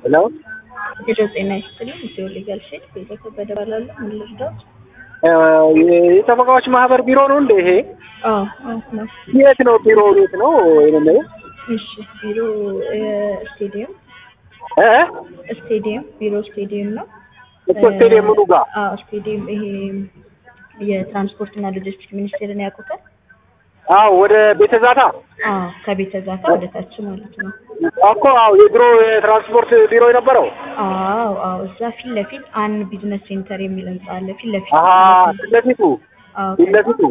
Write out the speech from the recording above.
ሄሎ ሄሎ ጤና ይስጥልኝ። ኢትዮ ሊጋል ሼድ ቤዛ ከበደ እባላለሁ። ምን ልርዳዎት? የጠበቃዎች ማህበር ቢሮ ነው እንደ ይሄ? አዎ አዎ ነው። የት ነው ቢሮ? የት ነው የምለው? እሺ ቢሮ ስቴዲየም እ ስቴዲየም ቢሮ ስቴዲየም ነው። እኮ ስቴዲየም ምኑ ጋር? አዎ ስቴዲየም ይሄ የትራንስፖርት እና ሎጂስቲክስ ሚኒስቴርን ያውቁታል? አዎ ወደ ቤተ ዛታ አዎ ከቤተ ዛታ ወደ ታች ማለት ነው። እኮ አዎ የድሮ የትራንስፖርት ቢሮ የነበረው አዎ አዎ እዛ ፊት ለፊት አን ቢዝነስ ሴንተር የሚል ህንጻ አለ። ፊት ለፊት አሀ ፊት ለፊቱ አዎ ፊት ለፊቱ